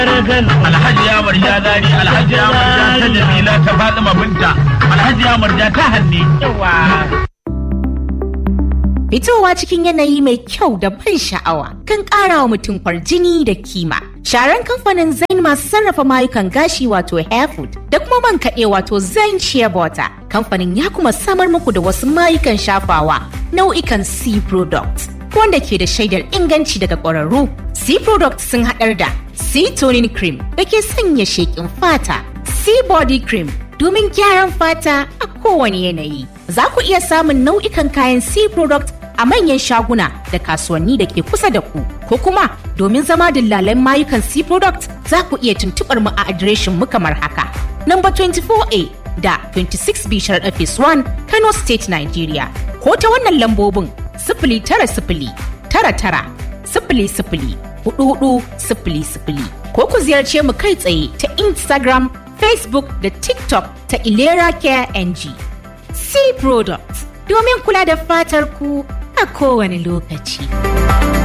alhaji ya marja zari alhaji ya marja ta jamila ta fatima binta alhaji ya marja ta hanne Fitowa cikin yanayi mai kyau da ban sha'awa kan ƙara wa mutum kwarjini da kima. Sharan kamfanin Zain masu sarrafa mayukan gashi wato Hairfood da kuma man kaɗe wato Zain Shea Butter. Kamfanin ya kuma samar muku da wasu mayukan shafawa nau'ikan C products wanda ke da shaidar inganci daga ƙwararru. C products sun haɗar da C toning cream da ke sanya sheƙin fata, C body cream domin gyaran fata a kowane yanayi. Za ku iya samun nau'ikan kayan C product a manyan shaguna da kasuwanni da ke kusa da ku ko kuma domin zama dillalan mayukan C product za ku iya tuntuɓar mu a adireshin mu kamar haka. Number 24A da 26B Sharaɗa Phase 1 Kano State Nigeria ko ta wannan lambobin sifili tara sifili tara tara sifili sifili hudu hudu sifili sifili ko ku ziyarce mu kai tsaye ta Instagram, Facebook da TikTok ta Ilera Care NG. C Products domin kula da fatar ku a kowane lokaci.